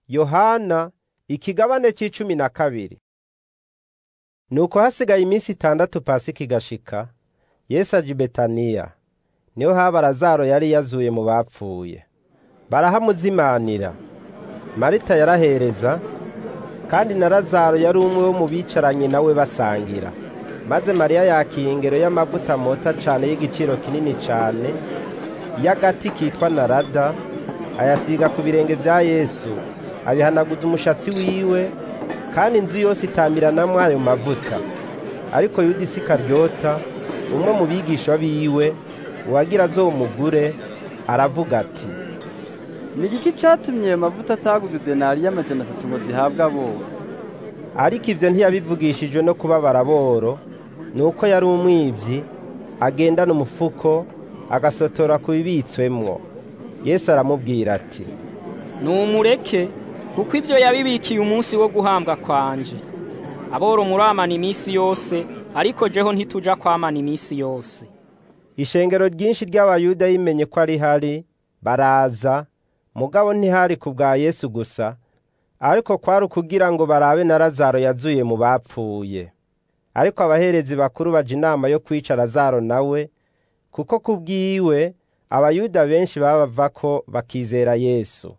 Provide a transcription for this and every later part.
yohana ikigabane c'icumi na kabiri nuko hasigaye iminsi itandatu pasika igashika yesu aja i betaniya niho haba lazaro yari yazuye mu bapfuye barahamuzimanira marita yarahereza kandi na lazaro yari umwe wo mu bicaranye nawe basangira maze mariya yakira ingero y'amavuta mota cane y'igiciro kinini cane y'agati kitwa narada ayasiga ku birenge vya yesu abihanaguza umushatsi wiwe kandi inzu yose itamiranamwo ayo mavuta ariko yuda isikaryota umwe mu bigisha biwe uwagira azomugure aravuga ati ni igiki catumye ayo mavuta ataguze denari y'amajana atatu ngo zihabwe aboro ariko ivyo ntiyabivugishijwe no kubabara boro nuko yari umwivyi agendana umufuko agasotora ku bibitswemwo yesu aramubwira ati numureke kuko ivyo yabibikiye umunsi wo guhambwa kwanje aboro muramana iminsi yose ariko jeho ntituja kwamana iminsi yose ishengero ryinshi ry'abayuda yimenye ko ari hari baraza mugabo ntihari ku bwa yesu gusa ariko kwari ukugira ngo barabe na lazaro yazuye mu bapfuye ariko abaherezi bakuru baja inama yo kwica lazaro nawe kuko ku bwiwe abayuda benshi babavako bakizera yesu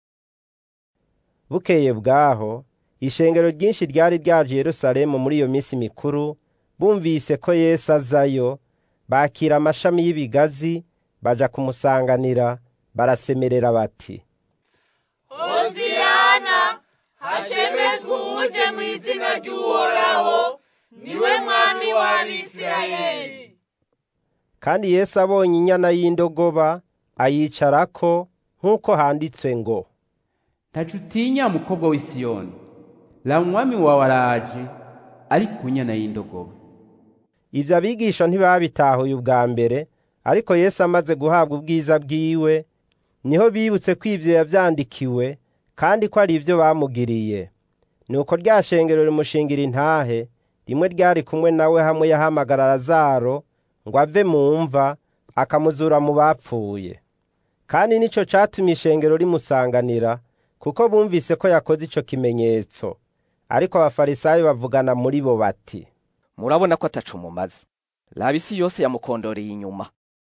bukeye bwaho ishengero ryinshi ryari ryaje i yerusalemu muri iyo minsi mikuru bumvise ko yesu azayo bakira amashami y'ibigazi baja kumusanganira barasemerera bati hoziyana hashemezwe uje mu izina ry'uhoraho niwe mwami w'abisirayeli kandi yesu abonye inyana y'indogoba ayicarako nk'uko handitswe ngo ntaco utinya mukobwa w'i siyoni la umwami wawe araje ari ku nyana y'indogoba ivyo abigisha ntibabitahuye ubwa mbere ariko yesu amaze guhabwa ubwiza bwiwe niho bibutse ko ivyo yavyandikiwe kandi ko ari ivyo bamugiriye nuko rya shengero rimushingira intahe rimwe ryari kumwe nawe hamwe yahamagara lazaro ngo ave mu mva akamuzura mu bapfuye kandi nico catumye ishengero rimusanganira kuko bumvise ko yakoze ico kimenyetso ariko abafarisayo bavugana muri bo bati murabona ko ataco mumaze raba isi yose yamukondoreye inyuma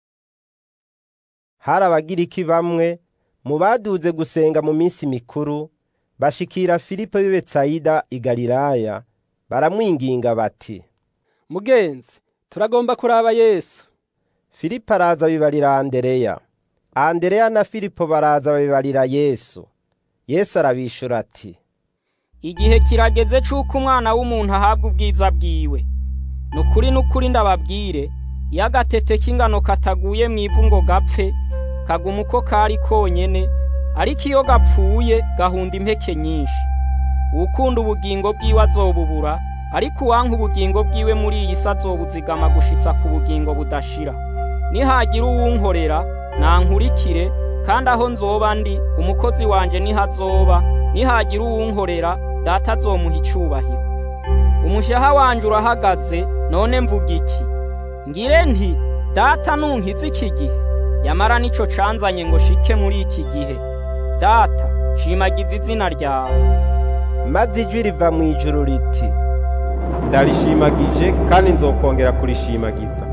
hari abagiriki bamwe mu baduze gusenga mu minsi mikuru bashikira filipo w'i betsayida i galilaya baramwinginga bati mugenzi turagomba kuraba yesu filipo araza bibarira andereya andereya na filipo baraza babibarira yesu yesu arabishura ati igihe kirageze c'uko umwana w'umuntu ahabwa ubwiza bwiwe nukuri nukuri ndababwire iyo agatete k'ingano kataguye mu ivu ngo gapfe kaguma uko kari konyene ariko iyo gapfuye gahunda impeke nyinshi uwukunda ubugingo bwiwe azobubura ariko uwanka ubugingo bwiwe muri iyi si azobuzigama gushitsa ku bugingo budashira nihagira uwunkorera nankurikire kandi aho nzoba ndi umukozi wanje niho azoba nihagira uwunkorera data azomuha icubahiro umushaha wanje urahagaze none mvuga iki ngire nti data nunkiza iki gihe yamara nico canzanye ngo shike muri iki gihe data shimagiza izina ryawe maze ijwi riva mu ijuru riti ndarishimagije kandi nzokongera kurishimagiza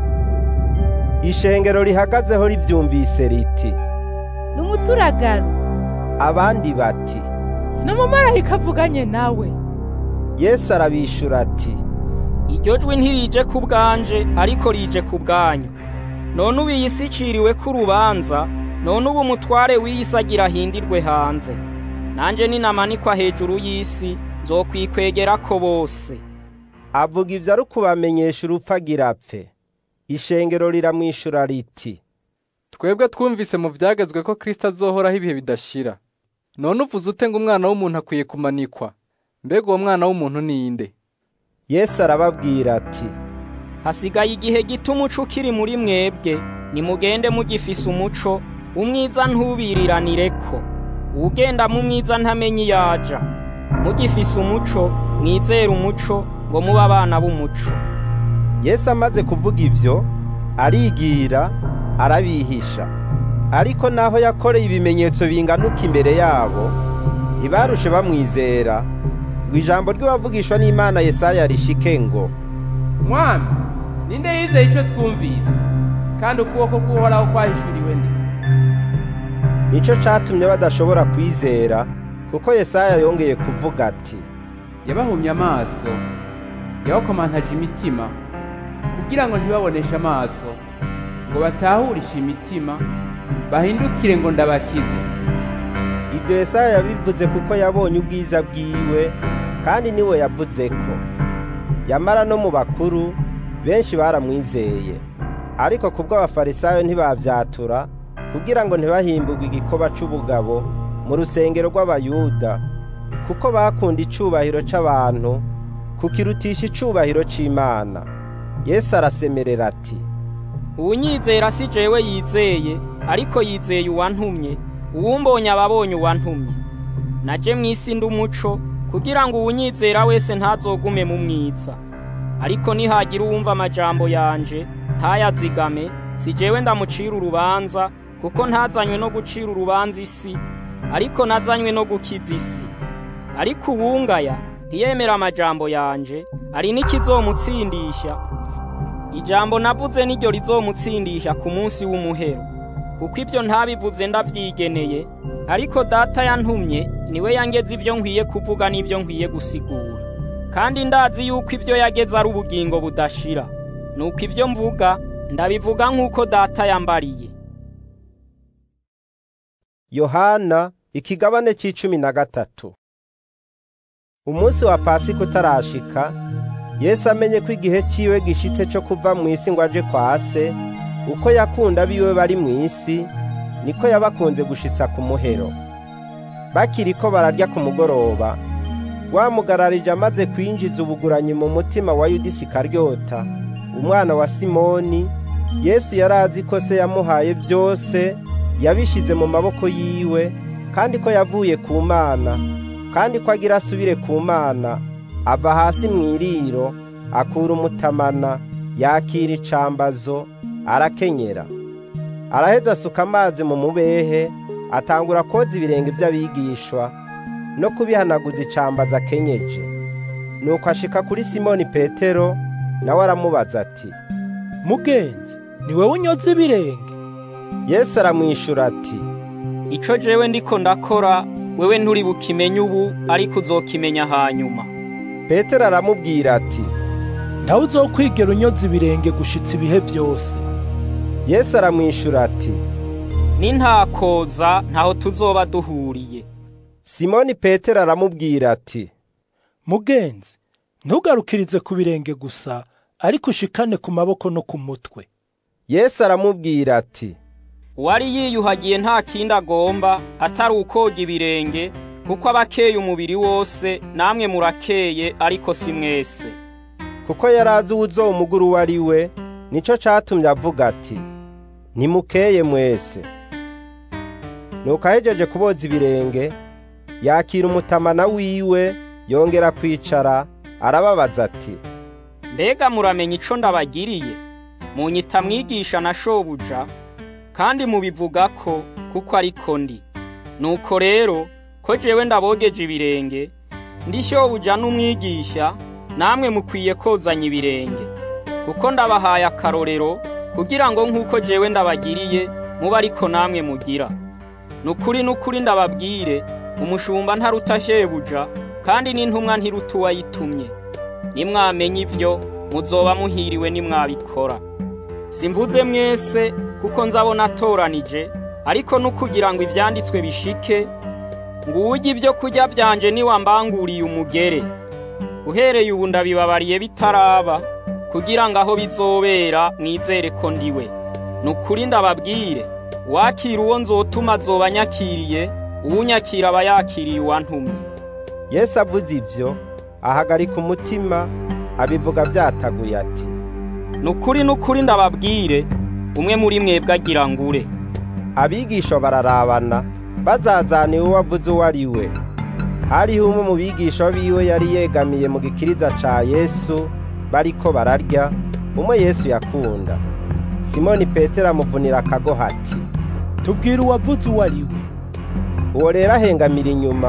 ishengero rihagazeho rivyumvise riti ni umuturagaro abandi bati ni umumarayika avuganye nawe yesu arabishura ati iryo jwi ntirije ku bwanje ariko rije ku bwanyu none ubu iyi si iciriwe ko urubanza none ubu umutware w'iyi si agira ahindirwe hanze nanjye ninamanikwa hejuru y'isi nzokwikwegera ko bose avuga ivyo ari ukubamenyesha urupfu agira apfe ishengero riramwishura riti twebwe twumvise mu vyagezwe ko kristo azohoraho ibihe bidashira none uvuze ute ngo umwana w'umuntu akwiye kumanikwa mbega uwo mwana w'umuntu ni inde yesu arababwira ati hasigaye igihe gito umuco ukiri muri mwebwe nimugende mugifise umuco umwiza ntubiriranireko uwugenda mu mwiza ntamenye iyo aja mugifise umuco mwizere umuco ngo mube abana b'umuco yesu amaze kuvuga ivyo arigira arabihisha ariko naho yakoreye ibimenyetso binganuka imbere yabo ntibarushe bamwizera ngo ijambo ry'uwavugishwa n'imana yesaya rishike ngo mwami ninde yizeye icyo twumvise kandi ukuboko k'uhoraho kwahishuriwe nde nico catumye badashobora kwizera kuko yesaya yongeye kuvuga ati yabahumye amaso yabakomantaje imitima kugira ngo ntibaboneshe amaso ngo batahurishe imitima bahindukire ngo ndabakize ibyo yesaya yabivuze kuko yabonye ubwiza bwiwe kandi niwe yavuze ko yamara no mu bakuru benshi baramwizeye ariko kubwo abafarisayo ntibavyatura kugira ngo ntibahimburwe igikoba c'ubugabo mu rusengero rw'abayuda kuko bakunda icubahiro c'abantu kukirutisha icubahiro c'imana yesu arasemerera ati uwunyizera si jewe yizeye ariko yizeye uwantumye uwumbonye ababonye uwantumye naje mw'isi ndi umuco kugira ngo uwunyizera wese ntazogume mu mwiza ariko nihagira uwumva amajambo yanje ntayazigame si jewe ndamucira urubanza kuko ntazanywe no gucira urubanza isi ariko nazanywe no gukiza isi ariko uwungaya ntiyemera amajambo yanje ari n'ikizomutsindisha ijambo navuze niryo rizomutsindisha ku munsi w'umuhero kuko ibyo ntabivuze ndavyigeneye ariko data yantumye niwe yangeze ibyo nkwiye kuvuga n'ibyo nkwiye gusigura kandi ndazi yuko ibyo yageze ari ubugingo budashira nuko ibyo mvuga ndabivuga nk'uko data yambariye yohana ikigabane c'icumi na gatatu umunsi wa pasika utarashika yesu amenye ko igihe ciwe gishitse co kuva mu isi ngo aje kwa se uko yakunda abiwe bari mu isi niko yabakunze gushitsa ku muhero bakiriko bararya ku mugoroba wamugararije amaze kwinjiza ubuguranyi mu mutima wa yudisi karyota umwana wa simoni yesu yari azi ko se yamuhaye byose yabishize mu maboko yiwe kandi ko yavuye ku mana kandi ko agira asubire ku mana ava hasi mu iriro akura umutamana yakira icambazo arakenyera araheza asuka amazi mu mubehe atangura koza ibirenge by'abigishwa no kubihanaguza icambazo akenyeje nuko ashika kuri simoni petero nawe aramubaza ati mugenzi ni wowe unyoza ibirenge yesu aramwishura ati ico jewe ndiko ndakora wewe nturi bukimenye ubu ariko uzokimenya hanyuma petero aramubwira ati ntawe uzokwigera unyoza ibirenge gushitsa ibihe byose yesu aramwishura ati nintakoza ntaho tuzoba duhuriye simoni petero aramubwira ati mugenzi ntugarukirize ku birenge gusa ariko ushikane ku maboko no ku mutwe yesu aramubwira ati uwari yiyuhagiye nta kindi agomba atari ukoga ibirenge kuko aba akeye umubiri wose namwe murakeye ariko si mwese kuko yari azi uwuzomugura uwo ari we nico catumye avuga ati ntimukeye mwese nuko ahejeje kuboza ibirenge yakira umutamana wiwe yongera kwicara arababaza ati mbega muramenya ico ndabagiriye munyita mwigisha na shobuja kandi mubivuga ko kuko ariko ndi nuko rero ko jewe ndabogeje ibirenge ndi shobuja n'umwigisha namwe mukwiye kozanya ibirenge kuko ndabahaye akarorero kugira ngo nk'uko jewe ndabagiriye muba ariko namwe mugira nukuri nukuri ndababwire umushumba ntaruta shebuja kandi n'intumwa ntiruta uwayitumye nimwamenya ibyo muzoba muhiriwe nimwabikora simvuze mwese kuko nzabona atoranije ariko nukugira ngo ivyanditswe bishike ngo uwurya ibyo kurya byanje niwambanguriye umugere uhereye ubu ndabibabariye bitaraba kugira ngo aho bizobera mwizere ko ndiwe nukuri ndababwire wakira uwo nzotuma azoba anyakiriye uwunyakira aba yakiriye uwantumye yesu avuze ibyo ahagarika umutima abivuga byataguye ati nukuri nukuri ndababwire umwe muri mwebwe agira ngure abigisha bararabana bazazaniwe uwo avuze uwo ari we hariho umwe mu bigisha biwe yari yegamiye mu gikiriza ca yesu bariko bararya umwe yesu yakunda simoni petero amuvunira akagoha ati tubwire uwavuze uwo ari we uwo rero ahengamira inyuma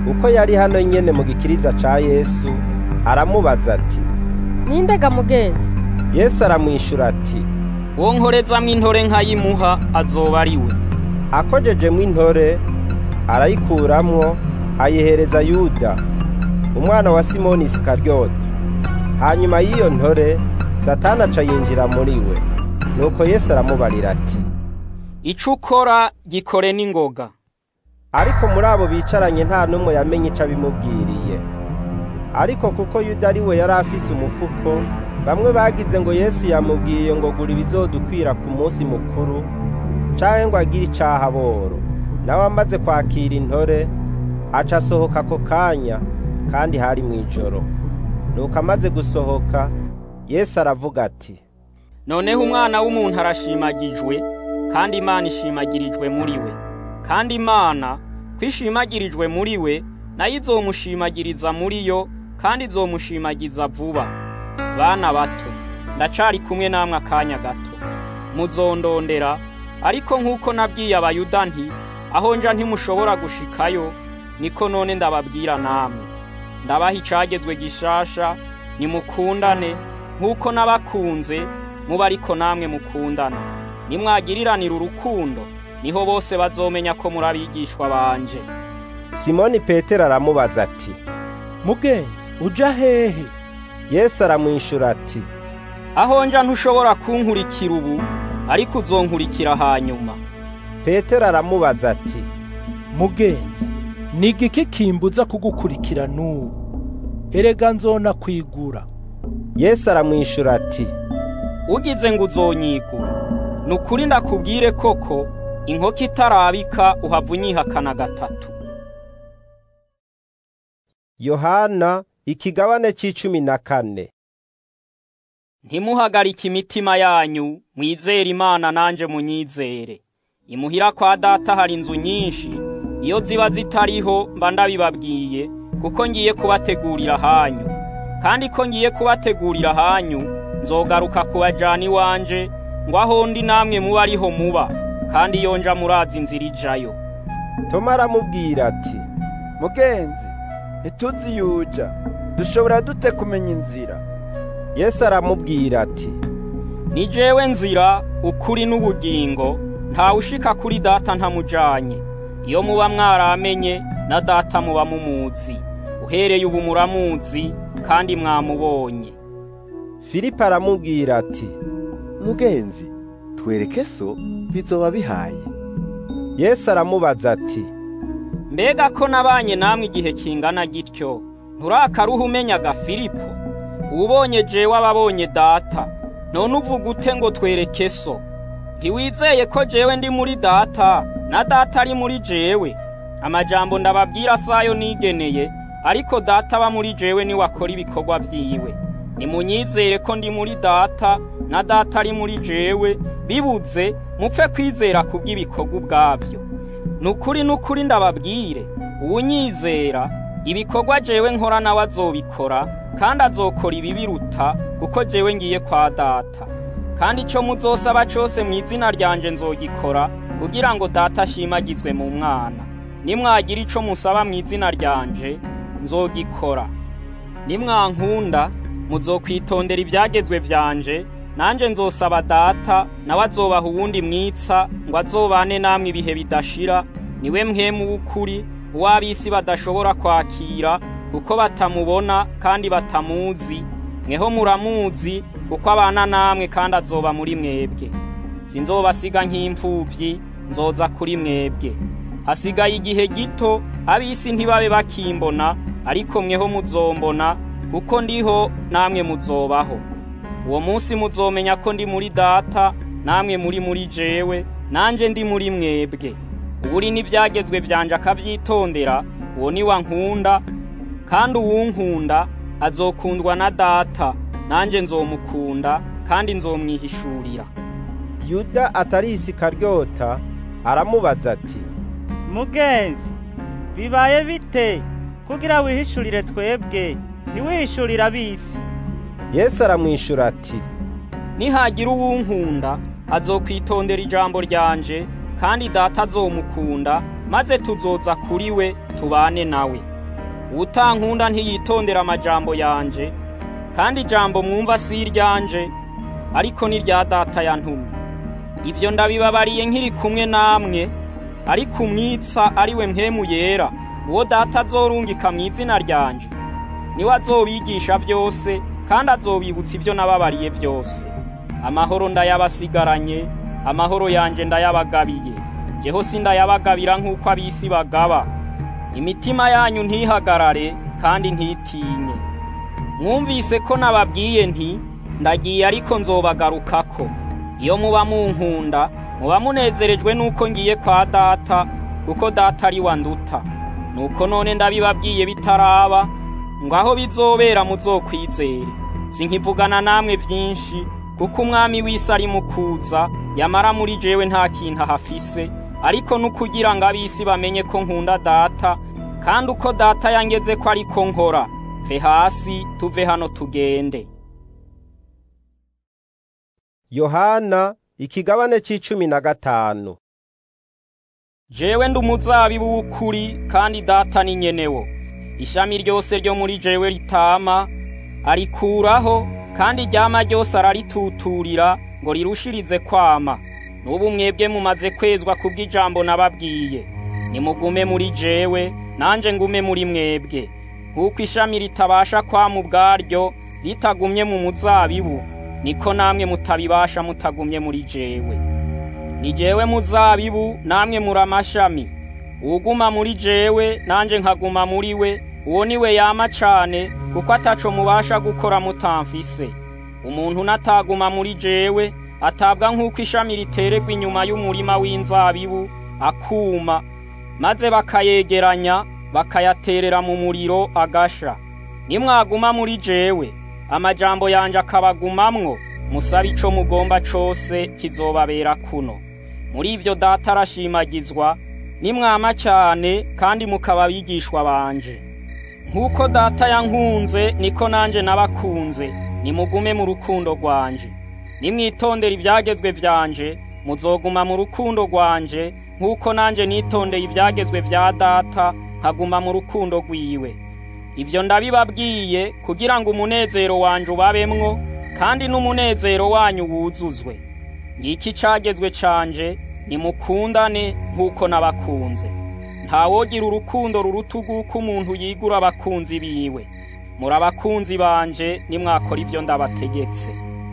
uko yari hano nyene mu gikiriza ca yesu aramubaza ati nindega mugenzi yesu aramwishura ati uwo nkorezamwo intore nkayimuha azoba ari we akojejemwo intore arayikuramwo ayihereza yuda umwana wa simoni isikaryote hanyuma y'iyo ntore satani aca yinjira muri we nuko yesu aramubarira ati ico ukora gikore n'ingoga ariko muri abo bicaranye nta n'umwe yamenye ico abimubwiriye ariko kuko yuda ari we yari afise umufuko bamwe bagize ngo yesu yamubwiye ngo gura ibizodukwira ku munsi mukuru canke ngo agire icaha boro nawe amaze kwakira intore aca asohoka ako kanya kandi hari mw'ijoro nuko amaze gusohoka yesu aravuga ati noneho umwana w'umuntu arashimagijwe kandi imana ishimagirijwe muri we kandi imana ko ishimagirijwe muri we nayo izomushimagiriza muri yo kandi izomushimagiza vuba bana bato ndacari kumwe namwe akanya gato muzondondera ariko nk'uko nabwiye abayuda nti aho nja ntimushobora gushikayo niko none ndababwira namwe ndabaha icagezwe gishasha nimukundane nk'uko nabakunze muba ariko namwe mukundana nimwagiriranira urukundo niho bose bazomenya ko muri abigishwa banje simoni petero aramubaza ati mugenzi uja hehe yesu aramwishura ati aho nja ntushobora kunkurikira ubu ariko uzonkurikira hanyuma petero aramubaza ati mugenzi ni igiki kimbuza kugukurikira n'ubu erega nzona kwigura yesu aramwishura ati ugize ngo uzonyigura ni ukuri ndakubwire koko inkoko itarabika uhava unyihakana gatatu yohana ikigabane c'icumi na kane ntimuhagarike imitima yanyu mwizere imana nanje munyizere imuhira kwa data hari inzu nyinshi iyo ziba zitariho mba ndabibabwiye kuko ngiye kubategurira hanyu kandi ko ngiye kubategurira hanyu nzogaruka kubajana iwanje ngo aho ndi namwe muba ariho muba kandi iyo nja murazi inzira ijayo toma aramubwira ati mugenzi ntituzi yuja dushobora dute kumenya inzira yesu aramubwira ati ni jewe nzira ukuri n'ubugingo ntawe ushika kuri data ntamujanye iyo muba mwaramenye na data muba mumuzi uhereye ubu muramuzi kandi mwamubonye filipo aramubwira ati mugenzi twereke so bizoba bihaye yesu aramubaza ati mbega ko nabanye namwe igihe kingana gityo nturakaruha umenyaga filipo ubonye jewe ababonye data none uvuga ute ngo twereke so ntiwizeye ko jewe ndi muri data na data ari muri jewe amajambo ndababwira sayo nigeneye ariko data aba muri jewe niwe akora ibikorwa vyiwe nimunyizere ko ndi muri data na data ari muri jewe bibuze mupfe kwizera kubw'ibikorwa ubwavyo nukuri nukuri ndababwire uwunyizera ibikorwa jewe nkora nawe azobikora kandi azokora ibibiruta kuko jewe ngiye kwa data kandi ico muzosaba cose mu izina ryanje nzogikora kugira ngo data ashimagizwe mu mwana nimwagira ico musaba mu izina ryanje nzogikora nimwankunda muzokwitondera ibyagezwe vyanje nanje nzosaba data nawe azobaha uwundi mwitsa ngo azobane namwe ibihe bidashira niwe mwemu w'ukuri uw'ab'isi badashobora kwakira kuko batamubona kandi batamuzi mweho muramuzi kuko abana namwe kandi azoba muri mwebwe sinzobasiga nk'imfuvyi nzoza kuri mwebwe hasigaye igihe gito ab'isi ntibabe bakimbona ariko mweho muzombona kuko ndiho namwe muzobaho uwo munsi muzomenya ko ndi muri data namwe muri muri jewe nanje ndi muri mwebwe uburi n'ibyagezwe vyanje akavyitondera uwo ni wa nkunda kandi uwunkunda azokundwa na data nanje nzomukunda kandi nzomwihishurira yuda atari isikaryota aramubaza ati mugenzi bibaye bite kugira wihishurire twebwe ntiwihishurire ab'isi yesu aramwishura ati nihagira uwunkunda azokwitondera ijambo ryanje kandi data azomukunda maze tuzoza kuri we tubane nawe uwutankunda ntiyitondera amajambo yanje kandi ijambo mwumva si iryanje ariko ni rya data yantumye ibyo ndabibabariye nkiri kumwe namwe ariko umwitsa ari we mpemu yera uwo data azorungika mu izina ryanje niwe azobigisha byose kandi azobibutsa ibyo nababariye byose amahoro ndayabasigaranye amahoro yanje ndayabagabiye jeho si ndayabagabira nk'uko ab'isi bagaba imitima yanyu ntihagarare kandi ntitinye mwumvise ko nababwiye nti ndagiye ariko nzobagarukako iyo muba munkunda muba munezerejwe n'uko ngiye kwa data kuko data ari wa nduta nuko none ndabibabwiye bitaraba ngo aho bizobera muzokwizere sinkivugana namwe byinshi kuko umwami w'isi ari mu kuza yamara muri jewe nta kintu ahafise ariko n'ukugira ngo ab'isi bamenye ko nkunda data kandi uko data yangeze ko ariko nkora ve hasi tuve hano tugende yohana ikigabane c'icumi na gatanu jewe ndi umuzabibu w'ukuri kandi data ni nyenewo ishami ryose ryo muri jewe ritama arikuraho kandi ryama ryose ararituturira ngo rirushirize kwama n'ubu mwebwe mumaze kwezwa kubw'ijambo nababwiye nimugume muri jewe nanje ngume muri mwebwe nk'uko ishami ritabasha kwama ubwaryo ritagumye mu muzabibu niko namwe mutabibasha mutagumye muri jewe ni jewe muzabibu namwe muri amashami uwuguma muri jewe nanje nkaguma muri we uwo ni we yama cane kuko ataco mubasha gukora mutamfise umuntu nataguma muri jewe atabwa nk'uko ishami riteregwa inyuma y'umurima w'inzabibu akuma maze bakayegeranya bakayaterera mu muriro agasha nimwaguma muri jewe amajambo yanje akabagumamwo musabe ico mugomba cose kizobabera kuno muri ivyo data arashimagizwa nimwama cyane kandi mukaba abigishwa banje nk'uko data yankunze niko nanje nabakunze nimugume mu rukundo rwanje nimwitondera ibyagezwe vyanje muzoguma mu rukundo rwanje nk'uko nanje nitondeye ibyagezwe vya data nkaguma mu rukundo rwiwe ibyo ndabibabwiye kugira ngo umunezero wanje ubabemwo kandi n'umunezero wanyu wuzuzwe ngiki cagezwe canje nimukundane nk'uko nabakunze ntawogira urukundo ruruta urw'uko umuntu yigura abakunzi biwe muri abakunzi banje nimwakora ibyo ndabategetse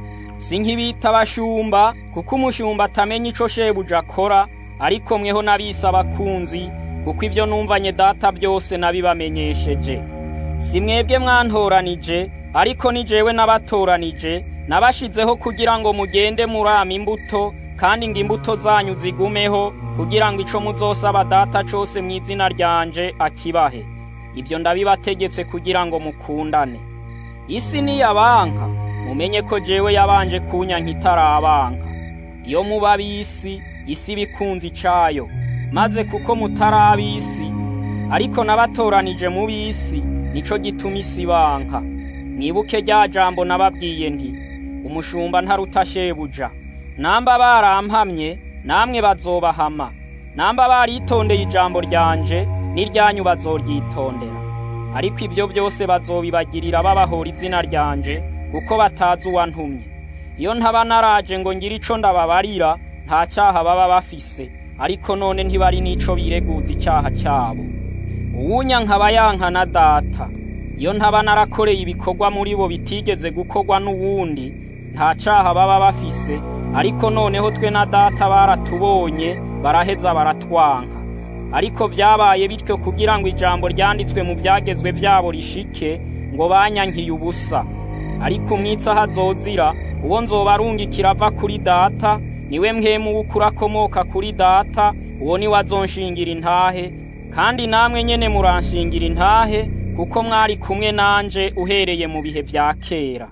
si nk'ibita abashumba kuko umushumba atamenya ico shebuja akora ariko mweho nabise abakunzi kuko ibyo numvanye data byose nabibamenyesheje si mwebwe mwantoranije ariko ni jewe nabatoranije nabashizeho kugira ngo mugende murama imbuto kandi ngo imbuto zanyu zigumeho kugira ngo ico muzosaba data cose mu izina ryanje akibahe ibyo ndabibategetse kugira ngo mukundane isi niyabanka mumenye ko jewe yabanje kunyanka itarabanka iyo muba ab'isi isi bikunze icayo maze kuko mutari ab'isi ariko nabatoranije mu b'isi nico gituma isi banka mwibuke rya jambo nababwiye nti umushumba ntaruta shebuja namba barampamye namwe bazobahama namba baritondeye ijambo ryanje n'iryanyu bazoryitondera ariko ibyo byose bazobibagirira babahora izina ryanje kuko batazi uwantumye iyo ntaba naraje ngo ngire ico ndababarira nta cyaha baba bafise ariko none ntibari n'ico bireguza icyaha cyabo uwunya nkaba yanka na data iyo ntaba narakoreye ibikorwa muri bo bitigeze gukorwa n'uwundi nta cyaha baba bafise ariko noneho twe na data baratubonye baraheza baratwanka ariko byabaye bityo kugira ngo ijambo ryanditswe mu byagezwe byabo rishike ngo banyankiye ubusa ariko umwitsi aho azozira uwo nzoba arungikira ava kuri data niwe mwemu w'ukuri akomoka kuri data uwo niwe azonshingira intahe kandi namwe nyene muranshingira intahe kuko mwari kumwe nanje uhereye mu bihe vya kera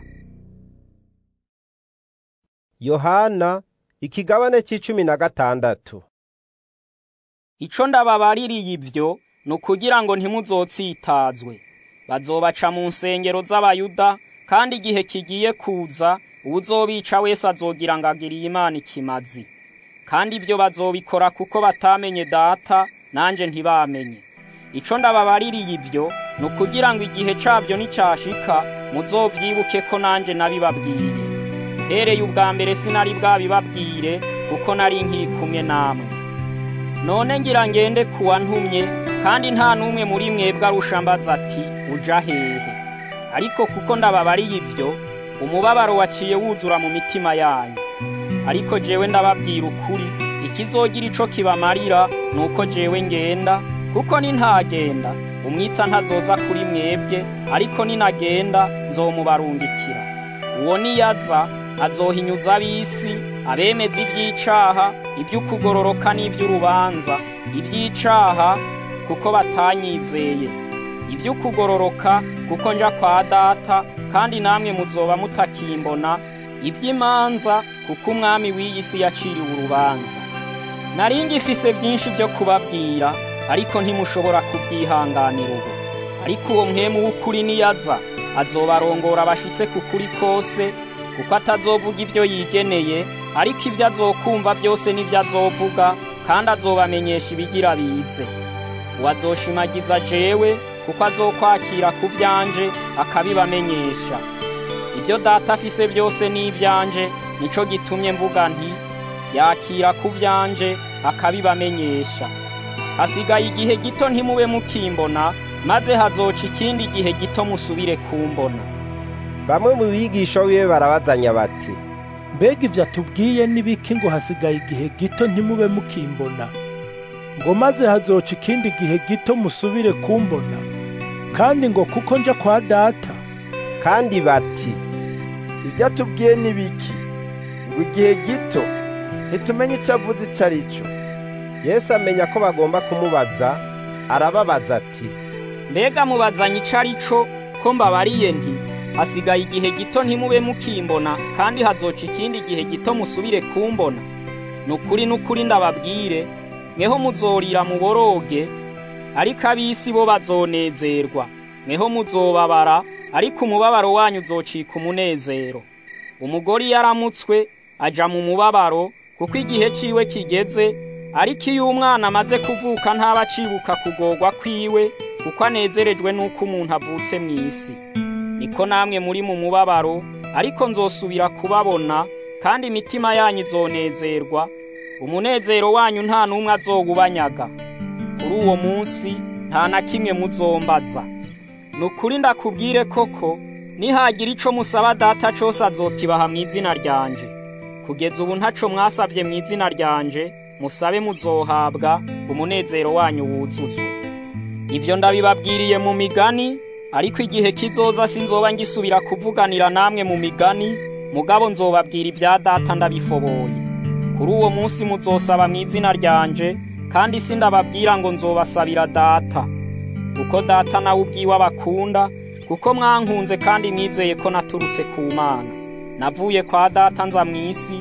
yohana ikigabane c'icumi na gatandatu ico ndababaririye ivyo ni ukugira ngo ntimuzotsitazwe bazobaca mu nsengero z'abayuda kandi igihe kigiye kuza uwuzobica wese azogira ngo agiriye imana ikimazi kandi ibyo bazobikora kuko batamenye data nanje ntibamenye ico ndababaririye ivyo ni ukugira ngo igihe cabyo nicyashika muzovyibuke ko nanje nabibabwiye hereye ubwa mbere sinari bwabibabwire kuko nari nkikumwe namwe none ngira ngende kuwa ntumye kandi nta n'umwe muri mwebwe arusha mbaza ati uja hehe ariko kuko ndababariye ivyo umubabaro waciye wuzura mu mitima yanyu ariko jewe ndababwira ukuri ikizogira ico kibamarira ni uko jewe ngenda kuko nintagenda umwitsa ntazoza kuri mwebwe ariko ninagenda nzomubarungikira uwo niyaza azohinyuza ab'isi abemeza ivy'icaha ivy'ukugororoka n'ivy'urubanza ivy'icaha kuko batanyizeye ivy'ukugororoka kuko nja kwa data kandi namwe muzoba mutakimbona ivy'imanza kuko umwami w'iyi si yaciriwe urubanza nari ngifise vyinshi vyo kubabwira ariko ntimushobora kubyihanganira ubu ariko uwo mwemu w'ukuri niyaza azobarongora abashitse ku kuri kose kuko atazovuga ivyo yigeneye ariko ivyo azokumva byose n'ivyo azovuga kandi azobamenyesha ibigira bize uwazoshimagiza jewe kuko azokwakira ku vyanje akabibamenyesha ibyo data afise byose ni ivyanje nico gitumye mvuga nti yakira ku vyanje akabibamenyesha hasigaye igihe gito ntimube mukimbona maze hazoca ikindi gihe gito musubire kumbona bamwe mu bigisha wiwe barabazanya bati mbega ivyo atubwiye n'ibiki ngo hasigaye igihe gito ntimube mukimbona ngo maze hazoca ikindi gihe gito musubire kumbona kandi ngo kuko nja kwa data kandi bati ibyo atubwiye n'ibiki ngo igihe gito ntitumenye icyo avuze icyo ari cyo yesu amenya ko bagomba kumubaza arababaza ati mbega mubazanye ico ari co ko mbabariye nti hasigaye igihe gito ntimube mukimbona kandi hazoca ikindi gihe gito musubire kumbona ni ukuri n'ukuri ndababwire mweho muzorira muboroge ariko ab'isi bo bazonezerwa mweho muzobabara ariko umubabaro wanyu uzocika umunezero umugore iyo aramutswe aja mu mubabaro kuko igihe ciwe kigeze ariko iyo umwana amaze kuvuka ntaba acibuka kugorwa kwiwe kuko anezerejwe n'uko umuntu avutse mu isi niko namwe muri mu mubabaro ariko nzosubira kubabona kandi imitima yanyu izonezerwa umunezero wanyu nta n'umwe azowubanyaga kuri uwo munsi nta na kimwe muzombaza ni ukuri ndakubwire koko nihagira ico musaba data cose azokibaha mu izina ryanje kugeza ubu ntaco mwasabye mu izina ryanje musabe muzohabwa umunezero wanyu wuzuzwe ivyo ndabibabwiriye mu migani ariko igihe kizoza sinzoba ngisubira kuvuganira namwe mu migani mugabo nzobabwira ibya data ndabifoboye kuri uwo munsi muzosaba mu izina ryanje kandi sindababwira ngo nzobasabira data kuko data nawe ubwiwe abakunda kuko mwankunze kandi mwizeye ko naturutse ku mana navuye kwa data nza mu isi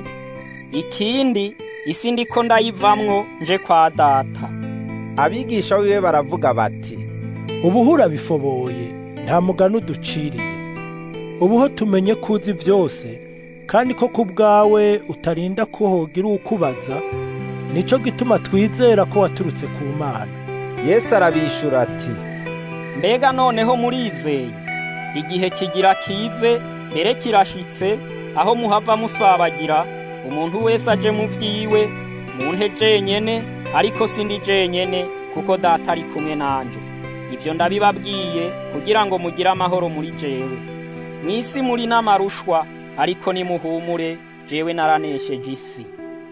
ikindi isi ndiko ndayivamwo nje kwa data abigisha wiwe baravuga bati ubuhura bifoboye nta mugani uduciriye ubuho tumenye ko uzi byose kandi ko ku bwawe utarinda ko hogira ukubaza nico gituma twizera ko waturutse ku mana yesu arabishura ati mbega noneho murizeye igihe kigira kize mbere kirashitse aho muhava musabagira umuntu wese aje mu vyiwe munte jenyene ariko sindi jenyene kuko data ari kumwe nanje ivyo ndabibabwiye kugira ngo mugire amahoro muri jewe mw'isi muri n'amarushwa ariko nimuhumure jewe naranesheje isi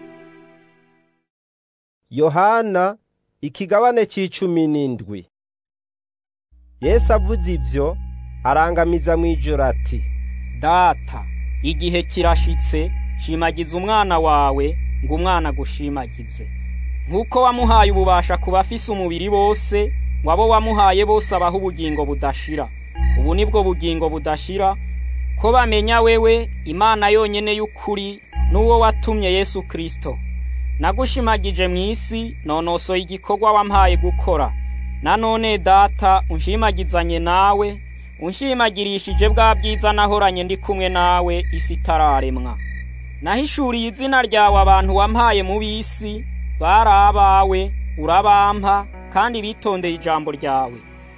yohana ikigabane c'icumi n'indwi yesu avuze ivyo arangamiza mw'ijoro ati data igihe kirashitse shimagiza umwana wawe ngo umwana agushimagize nk'uko wamuhaye ububasha ku bafise umubiri bose ngo abo wamuhaye bose abaho ubugingo budashira ubu nibwo bugingo budashira ko bamenya wewe imana yonyene y'ukuri n'uwo watumye yesu kirisito nagushimagije mu isi nonosoye igikorwa wampaye gukora nanone data unshimagizanye nawe unshimagirishije bwa bwiza nahoranye ndi kumwe nawe isi itararemwa nahishuriye izina ryawe abantu wampaye mu bisi bari abawe urabampa kandi bitondeye ijambo ryawe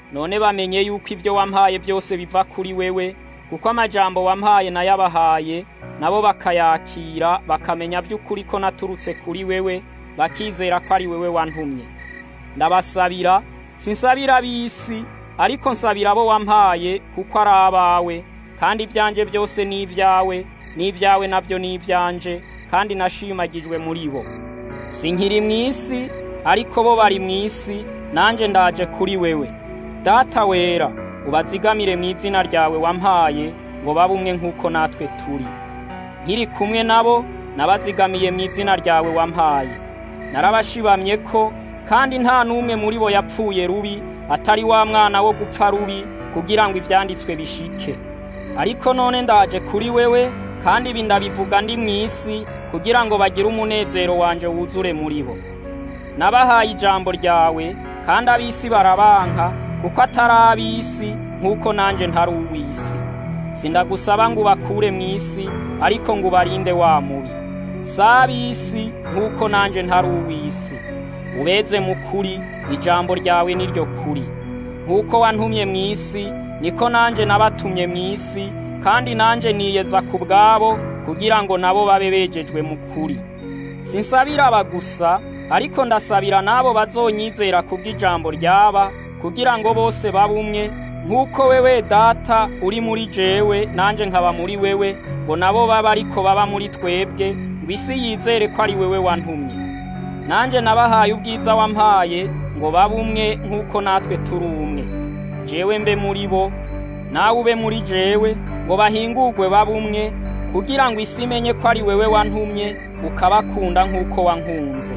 none bamenye yuko ibyo wampaye byose biva kuri wewe kuko amajambo wampaye nayabahaye nabo bakayakira bakamenya by'ukuri ko naturutse kuri wewe bakizera ko ari wewe wantumye ndabasabira sinsabira ab'isi ariko nsabira abo wampaye kuko ari abawe kandi ibyanjye byose ni ibyawe n'ibyawe nabyo ni ibyanje kandi nashimagijwe muri bo sinkiri mu isi ariko bo bari mu isi nanjye ndaje kuri wewe data wera ubazigamire mu izina ryawe wampaye ngo babe umwe nk'uko natwe turi nkiri kumwe nabo nabazigamiye mu izina ryawe wampaye narabashibamye ko kandi nta n'umwe muri bo yapfuye rubi atari wa mwana wo gupfa rubi kugira ngo ibyanditswe bishike ariko none ndaje kuri wewe kandi ibi ndabivuga ndi mu isi kugira ngo bagire umunezero wanje wuzure muri bo nabahaye ijambo ryawe kandi ab'isi barabanka kuko atari ab'isi nk'uko nanjye ntari uw'isi sindagusaba ngo ubakure mu isi ariko ngo ubarinde wa mubi si ab'isi nk'uko nanjye ntari uw'isi ubeze mu kuri ijambo ryawe ni ryo kuri nk'uko wantumye mu isi niko nanjye nabatumye mu isi kandi nanjye niyeza ku bwabo kugira ngo nabo babe begejwe mu kuri sinsabira aba gusa ariko ndasabira n'abo bazonyizera kubw'ijambo ryaba kugira ngo bose babe umwe nk'uko wewe data uri muri jewe nanjye nkaba muri wewe ngo nabo babe ariko baba muri twebwe ngo isi yizere ko ari wewe wantumye nanjye nabahaye ubwiza wampaye ngo babe umwe nk'uko natwe turi umwe jewe mbe muri bo nawe ube muri jewe ngo bahingurwe babe umwe kugira ngo isi imenye ko ari wewe wantumye ukabakunda nk'uko wankunze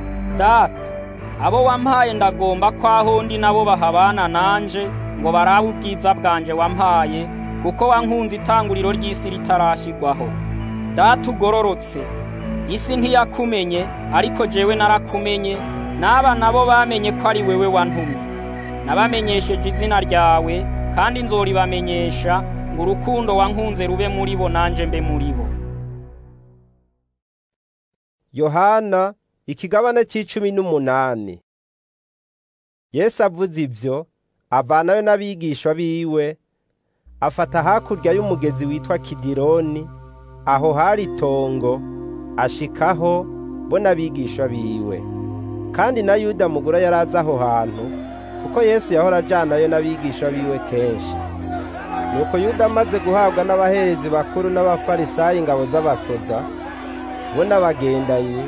data abo wampaye ndagomba ko aho ndi nabo bahabana nanje ngo barabe ubwiza bwanje wampaye kuko wankunze itanguriro ry'isi ritarashyirwaho data ugororotse isi ntiyakumenye ariko jewe narakumenye n'aba nabo bamenye ko ari wewe wantumye nabamenyesheje izina ryawe kandi nzoribamenyesha ngo urukundo wankunze rube muri bo nanje mbe muri bo yohana ikigabane c'icumi n'umunani yesu avuze ivyo avanayo n'abigishwa biwe afata hakurya y'umugezi witwa kidironi aho hari itongo ashikaho bo n'abigishwa biwe kandi na yuda mugura yari azi aho hantu kuko yesu yahora ajanayo n'abigishwa biwe kenshi nuko yuda amaze guhabwa n'abaherezi bakuru n'abafarisayi ingabo z'abasoda bo n'abagendanyi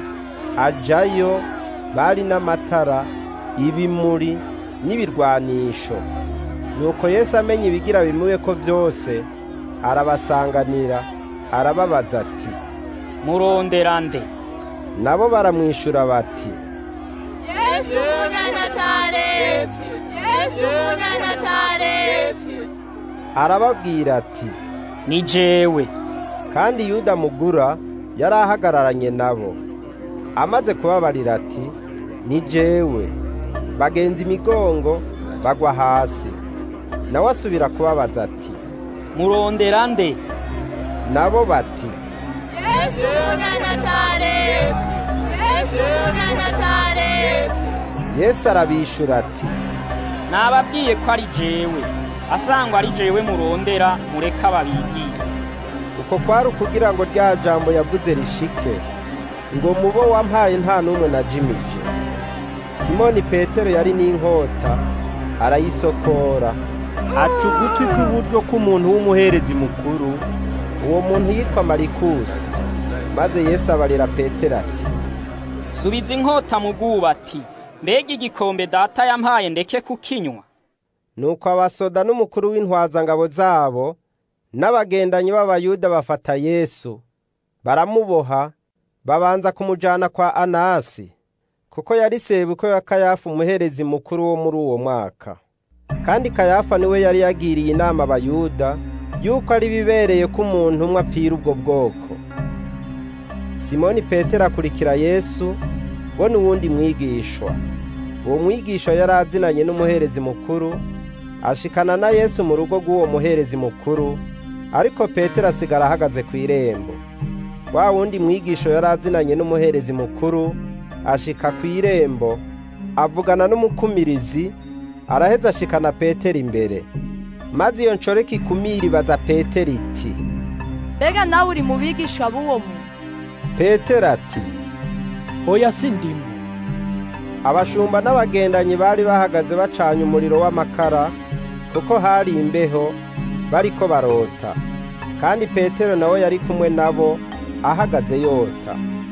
ajayo bari n'amatara ibimuri n'ibirwanisho nuko yesu amenya ibigira bimube ko byose arabasanganira arababaza ati murondera nde nabo baramwishyura bati yesu umunyanazareti yesu umunyanazareti arababwira ati ni jewe kandi yuda mugura yari ahagararanye nabo amaze kubabarira ati ni jewe bagenza imigongo bagwa hasi nawe asubira kubabaza ati murondera nde nabo bati yesu umunyanazareti yesu umunyanazareti yesu arabishura ati nababwiye ko ari jewe asangwa ari jewe murondera mureka babigire uko kwari ukugira ngo rya jambo yavuze rishike ngo mubo wampaye nta n'umwe na jimije simoni petero yari n'inkota arayisokora aca ugutwi kw'iburyo k'umuntu w'umuherezi mukuru uwo muntu yitwa marikusi maze yesu abarira petero ati subiza inkota mu bwubati mbega igikombe data yampaye ndeke kukinywa nuko abasoda n'umukuru w'intwazangabo zabo n'abagendanyi b'abayuda bafata yesu baramuboha babanza kumujana kwa anasi kuko yari sebuko ya kayafa umuherezi mukuru wo muri uwo mwaka kandi kayafa niwe yari yagiriye inama abayuda yuko ari bibereye ko umuntu umwe apfira ubwo bwoko simoni petero akurikira yesu bo n'uwundi mwigishwa uwo mwigishwa yari azinanye n'umuherezi mukuru ashikana na yesu mu rugo rw'uwo muherezi mukuru ariko petero asigara ahagaze ku irembo wa wundi mwigisho yari azinanye n'umuherezi mukuru ashika ku irembo avugana n'umukumirizi araheza ashikana petero imbere maze iyo nshoreke ikumira ibaza petero iti mbega nawe uri mu bigisha b'uwo muntu petero ati oya sindimwe abashumba n'abagendanyi bari bahagaze bacanye umuriro w'amakara kuko hari imbeho bariko barota kandi petero nawe yari kumwe nabo ahagaze yota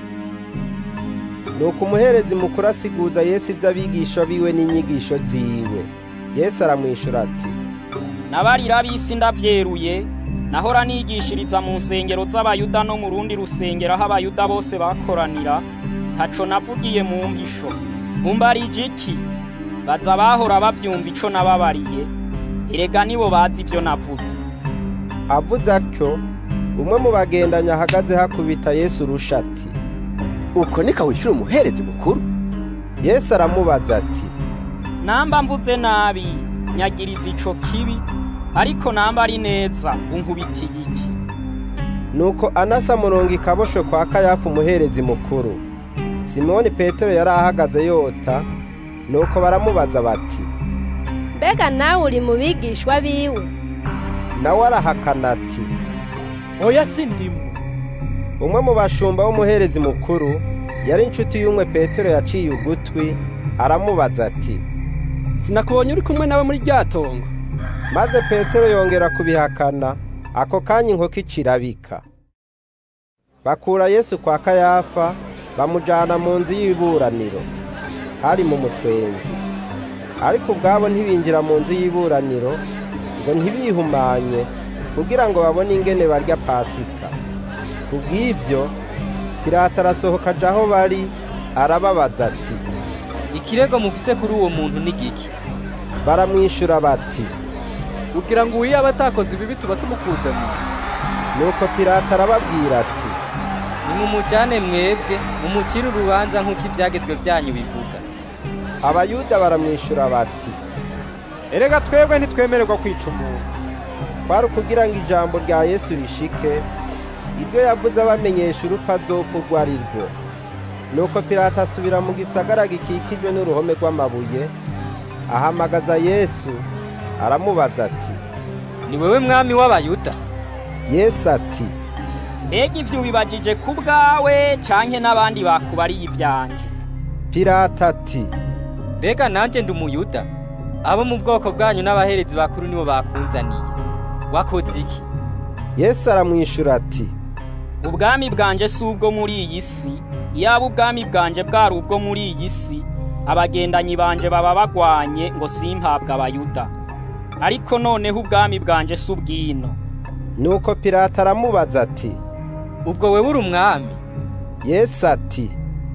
nuko umuherezi mukuru asiguza yesu iby'abigisha biwe n'inyigisho ziwe yesu aramwishura ati nabarira b'isi ndavyeruye nahora nigishiriza mu nsengero z'abayuda no mu rundi rusengero aho abayuda bose bakoranira ntaco navugiye mu mpisho umbarije iki baza bahora bavyumva ico nababariye erega nibo bazi ivyo navuze avuze atyo umwe mu bagendanyi ahagaze hakubita yesu urusha ati uko niko wishura umuherezi mukuru yesu aramubaza ati namba mvuze nabi nyagiriza ico kibi ariko namba ari neza unkubitiye iki nuko anasa murongo ikaboshwe kwa kayafa umuherezi mukuru simoni petero yari ahagaze yota nuko baramubaza bati mbega nawe uri mu bigishwa biwe nawe arahakana ati oya sindimwe umwe mu bashumba w'umuherezi mukuru yari inshuti y'umwe petero yaciye ugutwi aramubaza ati sinakubonye uri kumwe nawe muri rya tongo maze petero yongera kubihakana ako kanya inkoko icirabika bakura yesu kwa kayafa bamujyana mu nzu y'iburaniro hari mu mutwenzi ariko ubwabo ntibinjira mu nzu y'iburaniro ngo ntibihumanye kugira ngo babone ingene barya pasika ku bw'ibyo pirata arasohoka aja aho bari arababaza ati ikirego mufise kuri uwo muntu ni giki baramwishyura bati kugira ngo uwiyaba atakoze ibibi tuba tumukuzemo nuko pirata arababwira ati nimumujyane mwebwe mumucire urubanza nk'uko ibyagezwe byanyu bivuga abayuda baramwishyura bati erega twebwe ntitwemererwa kwica umuntu kwari ukugira ngo ijambo rya yesu rishike ibyo yavuze abamenyesha urupfu azopfa urwo ari rwo nuko pirata asubira mu gisagara gikikijwe n'uruhome rw'amabuye ahamagaza yesu aramubaza ati ni wewe mwami w'abayuda yesu ati mbega ivyo ubibajije ku bwawe canke n'abandi bakubariye ivyanje pirata ati mbega nanje ndi umuyuda abo mu bwoko bwanyu n'abaherezi bakuru nibo bakunzaniye wakoze iki yesu aramwishura ati ubwami bwanje si ubwo muri iyi si iyaba ubwami bwanje bwari ubwo muri iyi si abagendanyi banje baba bagwanye ngo simpabwe abayuda ariko noneho ubwami bwanje si ubwino nuko pirata aramubaza ati ubwo wewe uri umwami yesu ati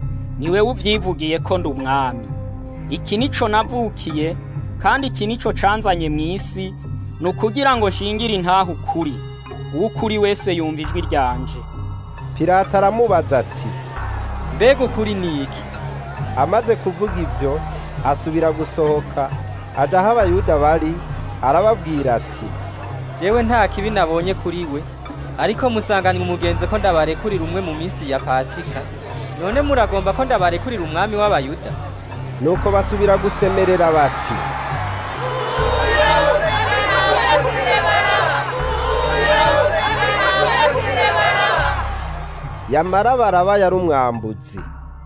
ni wewe uvyivugiye ko ndi umwami iki nico navukiye kandi iki nico canzanye mu isi ni ukugira ngo nshingire intaha ukuri uw'ukuri wese yumva ijwi ryanje pirata aramubaza ati mbega ukuri ni iki amaze kuvuga ibyo asubira gusohoka aja aho abayuda bari arababwira ati jewe nta kibi nabonye kuri we ariko musanganywe umugenzi ko ndabarekurira umwe mu minsi ya pasika none muragomba ko ndabarekurira umwami w'abayuda nuko basubira gusemerera bati yamara baraba yari umwambuzi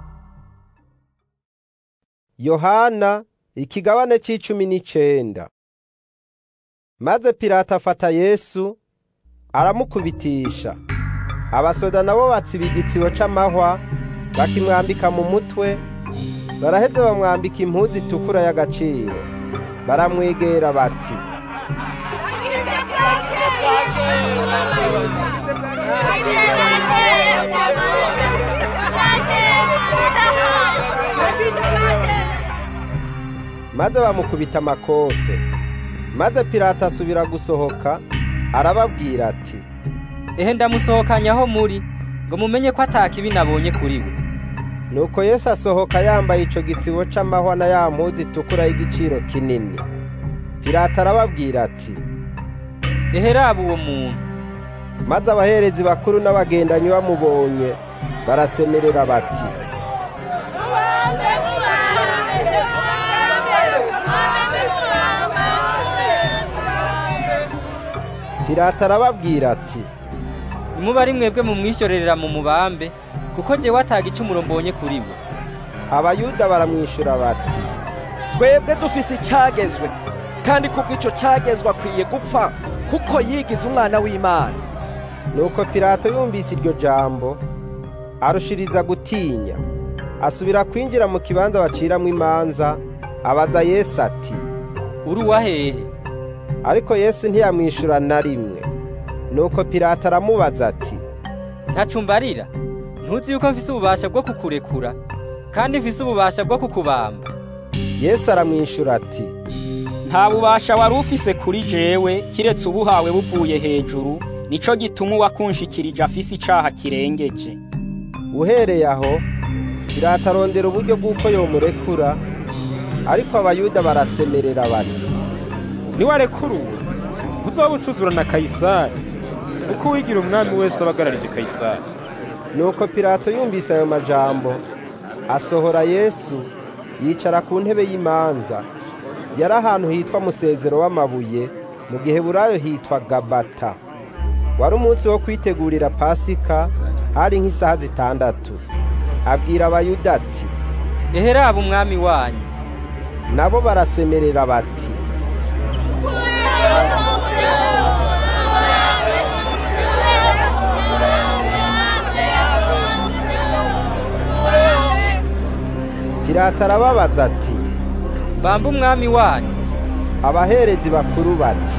yohana ikigabane c'icumi n'icenda maze pirata afata yesu aramukubitisha abasoda nabo batsiba igitsibo c'amahwa bakimwambika mu mutwe baraheze bamwambika impuzu itukura y'agaciro baramwegera bati maze bamukubita amakofe maze pirata asubira gusohoka arababwira ati ehe ndamusohokanye aho muri ngo mumenye ko atakibi nabonye kuri we nuko yesu asohoka yambaye ico gitsibo c'amahwa na ya mpuzu itukura y'igiciro kinini pirata arababwira ati ehe raba uwo muntu maze abaherezi bakuru n'abagendanyi bamubonye barasemerera bati pilato arababwira ati nimuba ari mwebwe mumwishyorerera mu mubambe kuko jewe ataga icumuro mbonye kuri we abayuda baramwishyura bati twebwe dufise icyagezwe kandi kubw'ico cyagezwe akwiye gupfa kuko yigize umwana w'imana nuko pilato yumvise iryo jambo arushiriza gutinya asubira kwinjira mu kibanza baciramwo imanza abaza yesu ati uri uwahehe ariko yesu ntiyamwishyura na rimwe nuko pilato aramubaza ati ntacumbarira ntuzi yuko mfise ububasha bwo kukurekura kandi mfise ububasha bwo kukubamba yesu aramwishyura ati nta bubasha wari ufise kuri jewe kiretse ubuhawe buvuye hejuru nico gituma uwakunshikirije afise icaha kirengeje uhereye aho pilato arondera uburyo bw'uko yomurekura ariko abayuda barasemerera bati niwarekuruwe uzoba ucuzura na kayisari kuko uwigira umwami wese aba agararije kayisari nuko pilato yumvise ayo majambo asohora yesu yicara ku ntebe y'imanza yari ahantu hitwa musezero w'amabuye mu gihe burayo hitwa gabata wari umunsi wo kwitegurira pasika hari nk'isaha zitandatu abwira abayuda ati eheraba umwami wanyu nabo barasemerera bati pilato arababaza ati bamba umwami wanyu abaherezi bakuru bati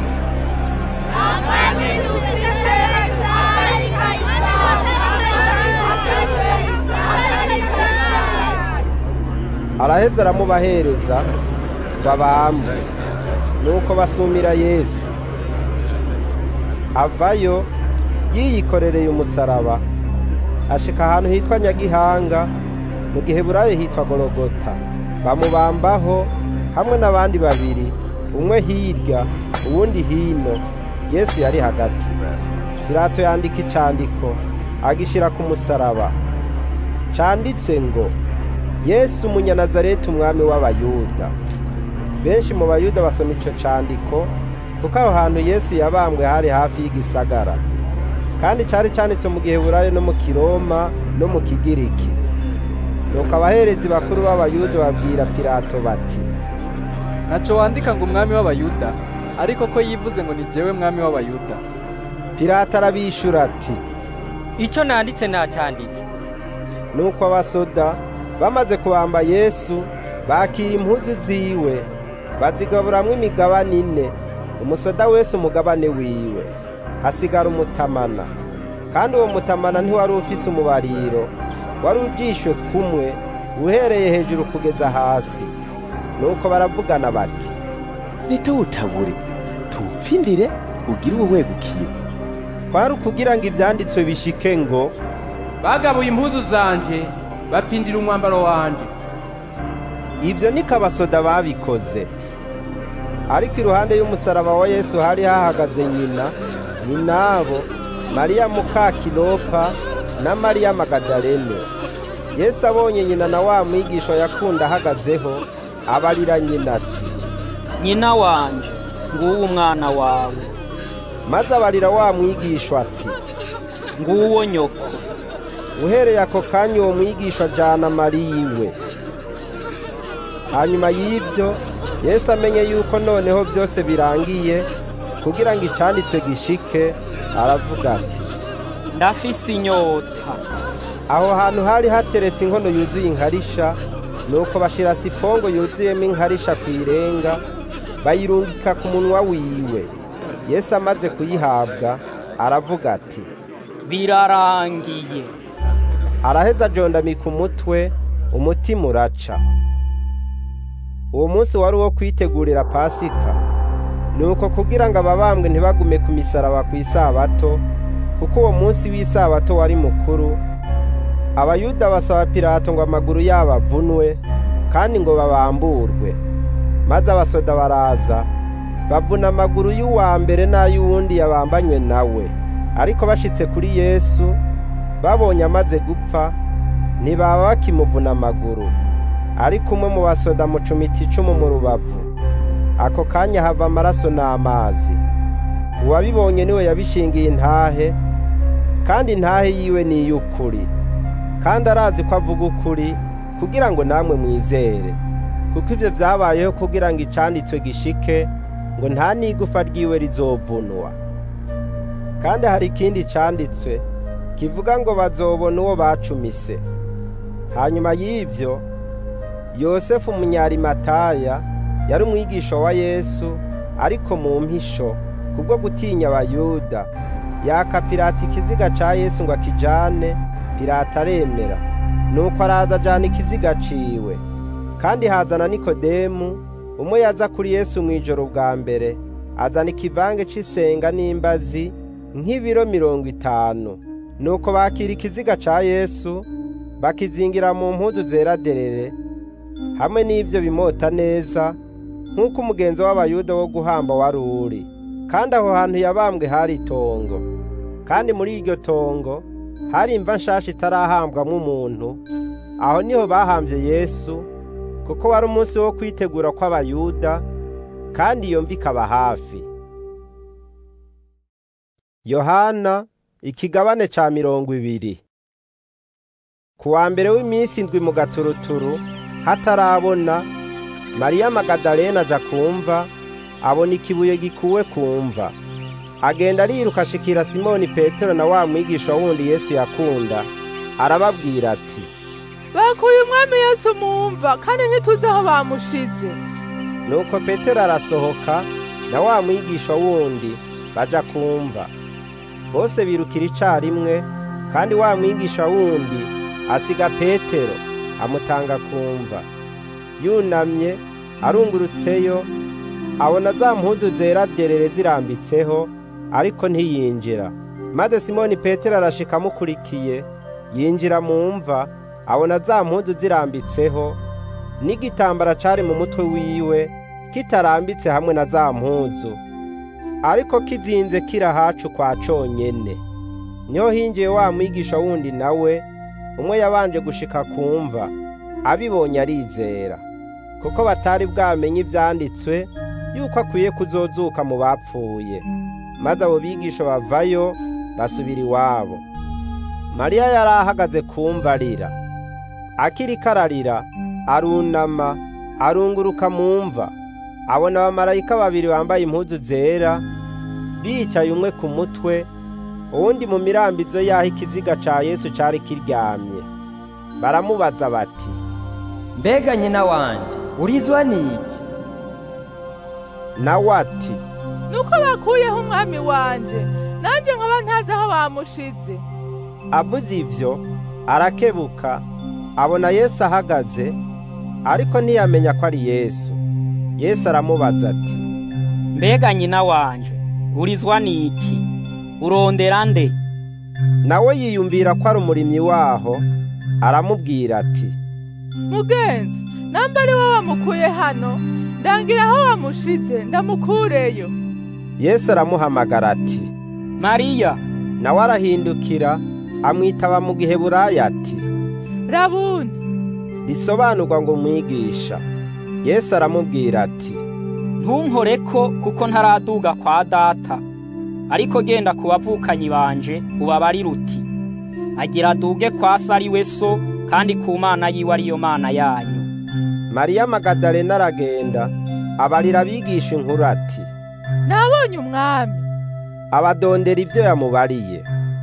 araheza aramubahereza ngo abambwe nuko basumira yesu avayo yiyikorereye umusaraba ashika ahantu hitwa nyagihanga mu gihe burayo hitwa gorogota bamubambaho hamwe n'abandi babiri umwe hirya uwundi hino yesu yari hagati pilato yandika icandiko agishira ku musaraba canditswe ngo yesu umunyanazareti umwami w'abayuda benshi mu bayuda basoma ico candiko kuko aho hantu yesu yabambwe hari hafi y'igisagara kandi cari canditswe mu gihe burayo no mu kiroma no mu kigiriki nuko abaherezi bakuru b'abayuda babwira pilato bati ntaco wandika ngo umwami w'abayuda ariko ko yivuze ngo ni jewe mwami w'abayuda pilato arabishura ati ico nanditse nacanditse nuko abasoda bamaze kubamba yesu bakira impuzu ziwe bazigaburamwo imigabane ine umusoda wese umugabane wiwe hasigara umutamana kandi uwo mutamana ntiwari ufise umubariro wari ujishwe kumwe uhereye hejuru kugeza hasi nuko baravugana bati ntituwutabure tuwupfindire ugire uwo wegukira kwari ukugira ngo ivyanditswe bishike ngo bagabuye impuzu zanje bapfindira umwambaro wanje ivyo niko abasoda babikoze ariko iruhande y'umusaraba wa yesu hari hahagaze nyina nyinabo mariya muka kilopa na mariya magadalene yesu abonye nyina na wa mwigisha yakunda ahagazeho abarira nyina ati nyina wanje nguwo umwana wawe maze abarira wa mwigisha ati nguwo nyoko uhereye ako kanya uwo mwigisha ajana mariya iwe hanyuma y'ivyo yesu amenye yuko noneho byose birangiye kugira ngo icanditswe gishike aravuga ati ndafise inyota aho hantu hari hateretse inkono yuzuye inkarisha nuko bashira sipongo yuzuyemo inkarisha ku irenga bayirungika ku munwa wiwe yesu amaze kuyihabwa aravuga ati birarangiye araheza ajondamika umutwe umutima uraca uwo munsi wari uwo kwitegurira pasika nuko kugira ngo ababambwe ntibagume ku misaraba ku isabato kuko uwo munsi w'isabato wari mukuru abayuda basaba pilato ngo amaguru yabo avunwe kandi ngo babamburwe maze abasoda baraza bavuna amaguru y'uwa mbere n'ay'uwundi yabambanywe nawe ariko bashitse kuri yesu babonye amaze gupfa ntibaba bakimuvuna amaguru ariko umwe mu basoda mucumita icumu mu rubavu ako kanya hava amaraso n'amazi uwabibonye niwe yabishingiye intahe kandi intahe yiwe ni iy'ukuri kandi arazi ko avuga ukuri kugira ngo namwe mwizere kuko ibyo byabayeho kugira ngo icanditswe gishike ngo nta n'igufa ryiwe rizovunwa kandi hari ikindi canditswe kivuga ngo bazobona uwo bacumise hanyuma y'ibyo yosefu umunyarimataya yari umwigisha wa yesu ariko mu mpisho kubwo gutinya abayuda yaka pirata ikiziga ca yesu ngo akijane pirata aremera nuko araza ajana ikiziga ciwe kandi hazana nikodemu umwe yaza kuri yesu mu ijoro bwa mbere azana ikivange c'isenga n'imbazi nk'ibiro mirongo itanu nuko bakira ikiziga ca yesu bakizingira mu mpuzu zera derere hamwe n'ibyo bimota neza nk'uko umugenzo w'abayuda wo guhamba wari uri kandi aho hantu yabambwe hari itongo kandi muri iryo tongo hari imva nshasha itarahambwamo umuntu aho niho bahambye yesu kuko wari umunsi wo kwitegura kw'abayuda kandi iyo mva ikaba hafi yohana ikigabane ca mirongo ibiri ku wa mbere w'iminsi indwi mu gaturuturu hatarabona mariya magadalena aja kumva abona ikibuye gikuwe kumva agenda ariruka ashikira simoni petero na wa mwigisha wundi yesu yakunda arababwira ati bakuye umwami yesu mumva kandi ntituzi aho bamushize nuko petero arasohoka na wa mwigisha wundi baja kumva bose birukira icarimwe kandi wa mwigisha wundi asiga petero amutanga kumva yunamye arungurutseyo abona za mpuzu zera derere zirambitseho ariko ntiyinjira maze simoni petero arashika amukurikiye yinjira mu mva abona za mpuzu zirambitseho n'igitambara cari mu mutwe wiwe kitarambitse hamwe na za mpuzu ariko kizinze kiri ahacu kwa conyene niho hinjiye wa mwigisha wundi nawe umwe yabanje gushika kumva abibonye arizera kuko batari bwamenye ivyanditswe yuko akwiye kuzozuka mu bapfuye maze abo bigisha bavayo basubira iwabo mariya yari ahagaze kumva arira akiriko ararira arunama arunguruka mu mva abona abamarayika babiri bambaye impuzu zera bicaye umwe ku mutwe uwundi mu mirambizo y'aho ikiziga ca yesu cari kiryamye baramubaza bati mbega nyina wanje urizwa n'iki nawe ati nuko bakuyeho umwami wanje nanjye nkaba ntazi aho bamushize avuze ivyo arakebuka abona yesu ahagaze ariko ntiyamenya ko ari yesu yesu aramubaza ati mbega nyina wanje urizwa n'iki urondera nde nawe yiyumvira ko ari umurimyi waho aramubwira ati mugenzi namba ari wowe wamukuye hano ndangira aho wamushize ndamukureyo yesu aramuhamagara ati mariya nawe arahindukira amwitaba mu giheburayo ati rabuni risobanurwa ngo mwigisha yesu aramubwira ati ntunkoreko kuko ntaraduga kwa data ariko genda ku bavukanyi banje ubabarire uti agira aduge kwa se ari we so kandi ku mana yiwe ariyo mana yanyu mariya magadalena aragenda abarira abigisha inkuru ati nabonye umwami abadondera ibyo yamubariye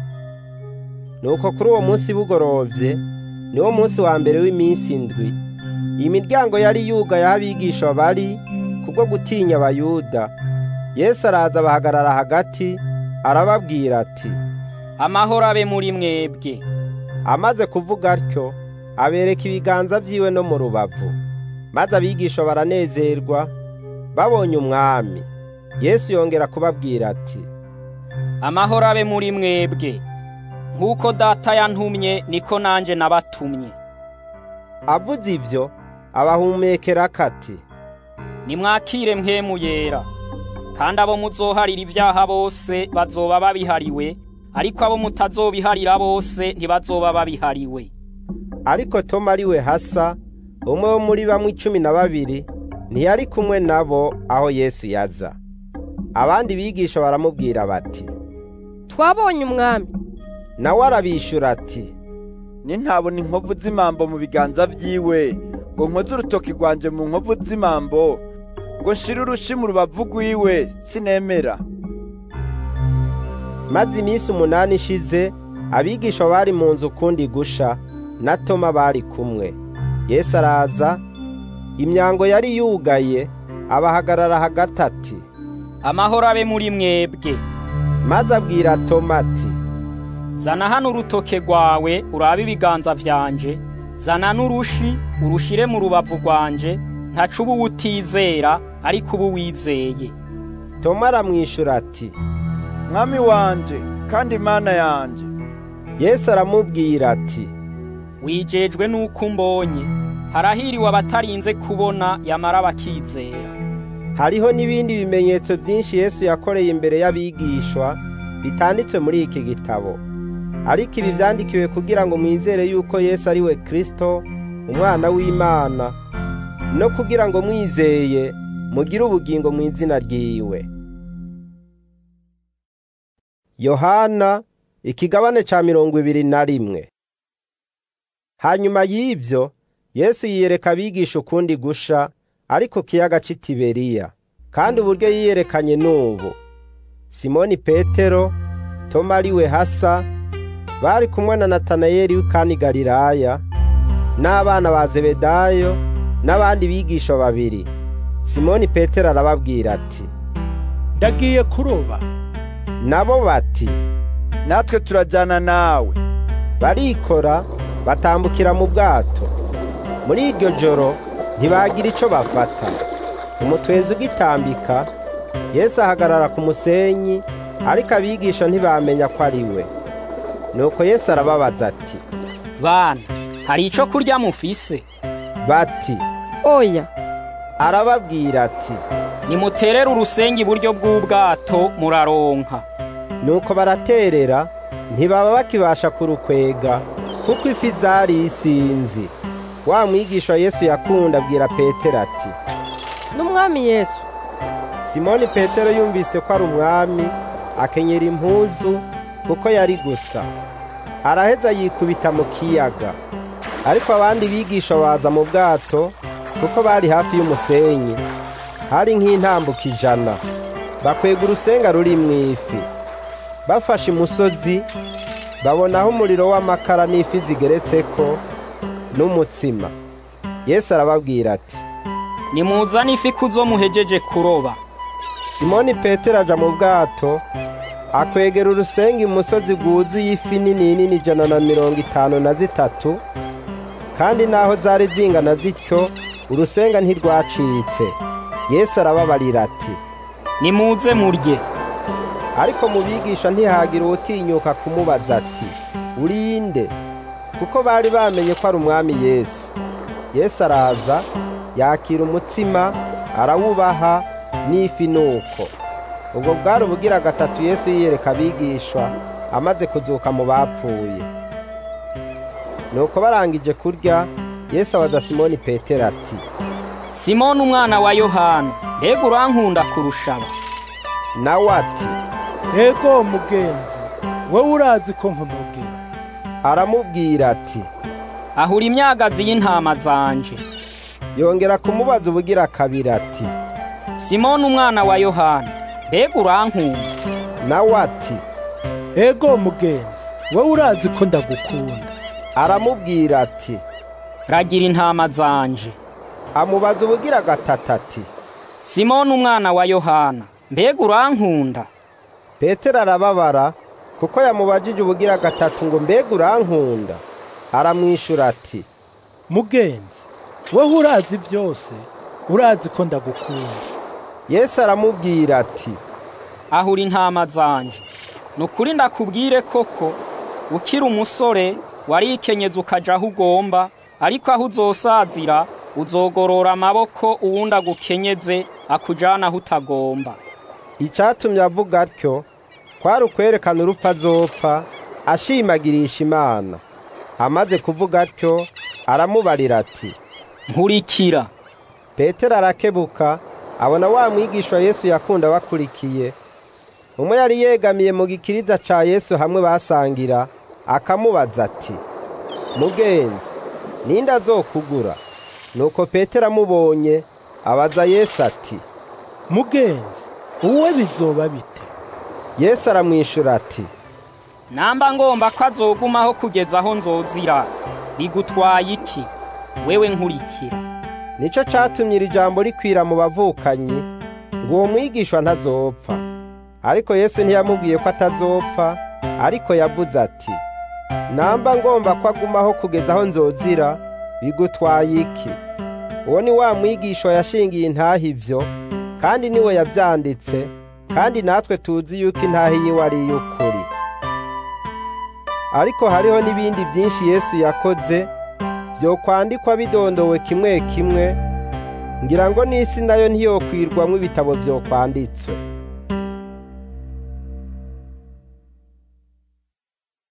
nuko kuri uwo munsi bugorovye niwo munsi wa mbere w'iminsi indwi imiryango yari yugaye aho abigisha bari kubwo gutinya abayuda yesu araza abahagarara hagati arababwira ati amahoro abe muri mwebwe amaze kuvuga atyo abereka ibiganza vyiwe no mu rubavu maze abigisha baranezerwa babonye umwami yesu yongera kubabwira ati amahoro abe muri mwebwe nk'uko data yantumye niko nanje nabatumye avuze ivyo abahumekera kati nimwakire mpwemu yera kandi abo muzoharira ibyaha bose bazoba babihariwe ariko abo mutazobiharira bose ntibazoba babihariwe ariko Toma ari we hasa umwe wo muri bamwe icumi na babiri ntiyari kumwe nabo aho Yesu yaza abandi bigisha baramubwira bati twabonye umwami nawe arabishura ati nintabona inkovu z'imambo mu biganza vyiwe ngo nkoze urutoki rwanje mu nkovu z'imambo ngo nshire urushi mu rubavu rwiwe sinemera maze iminsi umunani ishize abigisha bari mu nzu ukundi gusha na toma bari kumwe yesu araza imyango yari yugaye abahagarara hagati ati amahoro abe muri mwebwe maze abwira toma ati zana hano urutoke rwawe urabe ibiganza vyanje zana n'urushi urushire mu rubavu rwanje ntaca uba utizera ariko uba wizeye toma aramwishura ati mwami wanje kandi mana yanje yesu aramubwira ati wijejwe n'uko umbonye harahiriwe abatarinze kubona yamara bakizera hariho n'ibindi bimenyetso byinshi yesu yakoreye imbere y'abigishwa bitanditswe muri iki gitabo ariko ibi byandikiwe kugira ngo mwizere yuko yesu ari we kirisito umwana w'imana no kugira ngo mwizeye mugire ubugingo mu izina ryiwe yohana ikigabane ca mirongo ibiri na rimwe hanyuma y'ivyo yesu yiyereka abigisha ukundi gusha ariko kiyaga c'itiberiya kandi uburyo yiyerekanye n'ubu simoni petero toma ariwe hasa bari kumwe na natanayeli w'ikani galilaya n'abana ba zebedayo n'abandi bigisha babiri simoni petero arababwira ati ndagiye kuroba nabo bati natwe turajyana nawe barikora batambukira mu bwato muri iryo joro ntibagira ico bafata umutwenzi ugitambika yesu ahagarara ku musenyi ariko abigisha ntibamenya ko ari we nuko yesu arababaza ati bana hari ico kurya mufise bati oya arababwira ati nimuterere urusengi iburyo bw'ubwato muraronka nuko baraterera ntibaba bakibasha kurukwega kuko ifi zari isinzi wa mwigisha yesu yakunda abwira petero ati n'umwami yesu simoni petero yumvise ko ari umwami akenyera impuzu kuko yari gusa araheza yikubita mu kiyaga ariko abandi bigisha baza mu bwato kuko bari hafi y'umusenyi hari nk'intambuka ijana bakwega urusenga ruri mu ifi bafashe imusozi babonaho umuriro w'amakara n'ifi zigeretseko n'umutsima yesu arababwira ati nimuzane ifi kuzo muhejeje kuroba simoni petero aja mu bwato akwegera urusenga imusozi rwuzuye ifi nini nini ijana na mirongo itanu na zitatu kandi naho zari zingana zityo urusenga ntirwacitse yesu arababarira ati nimuze murye ariko mu bigisha ntihagira uwutinyuka kumubaza ati urinde kuko bari bamenye ko ari umwami yesu yesu araza yakira umutsima arawubaha n'ifi nuko ubwo bwari ubugira gatatu yesu yiyereka abigishwa amaze kuzuka mu bapfuye nuko barangije kurya yesu abaza simoni petero ati simoni umwana wa yohana mbega urankunda kurusha aba nawe ati ego mugenzi wowe urazi ko nkumubwira aramubwira ati ahura imyagazi y'intama zanje yongera kumubaza ubugira kabiri ati simoni umwana wa yohana mbega urankunda nawe ati ego mugenzi wowe urazi ko ndagukunda aramubwira ati ragira intama zanje amubaza ubugira gatatu ati simoni umwana wa yohana mbega urankunda petero arababara kuko yamubajije ubugira gatatu ngo mbega urankunda aramwishura ati mugenzi wowe urazi byose urazi ko ndagukunda yesu aramubwira ati ahura intama zanje ni ukuri ndakubwire koko ukiri umusore warikenyeza ukaja aho ugomba ariko aho uzosazira uzogorora amaboko uwundi agukenyeze akujana aho utagomba icyatumye avuga atyo kwari ukwerekana urupfu azopfa ashimagirisha imana amaze kuvuga atyo aramubarira ati nkurikira petero arakebuka abona wa mwigishwa yesu yakunda bakurikiye umwe yari yegamiye mu gikiriza ca yesu hamwe basangira akamubaza ati mugenzi ninde azokugura nuko petero amubonye abaza yesu ati mugenzi uwe bizoba bite yesu aramwishura ati namba ngomba ko azogumaho kugeza aho nzozira bigutwaye iki wewe nkurikira nico catumye iri jambo rikwira mu bavukanyi ngo uwo mwigishwa ntazopfa ariko yesu ntiyamubwiye ko atazopfa ariko yavuze ati namba ngomba ko agumaho kugeza aho nzozira bigutwaye iki uwo ni wa mwigishwa yashingiye intaha ivyo kandi niwe yavyanditse kandi natwe tuzi yuko intaha yiwe ari iy'ukuri ariko hariho n'ibindi byinshi yesu yakoze vyokwandikwa bidondowe kimwe kimwe ngira ngo n'isi nayo ntiyokwirwamwo ibitabo vyokwanditswe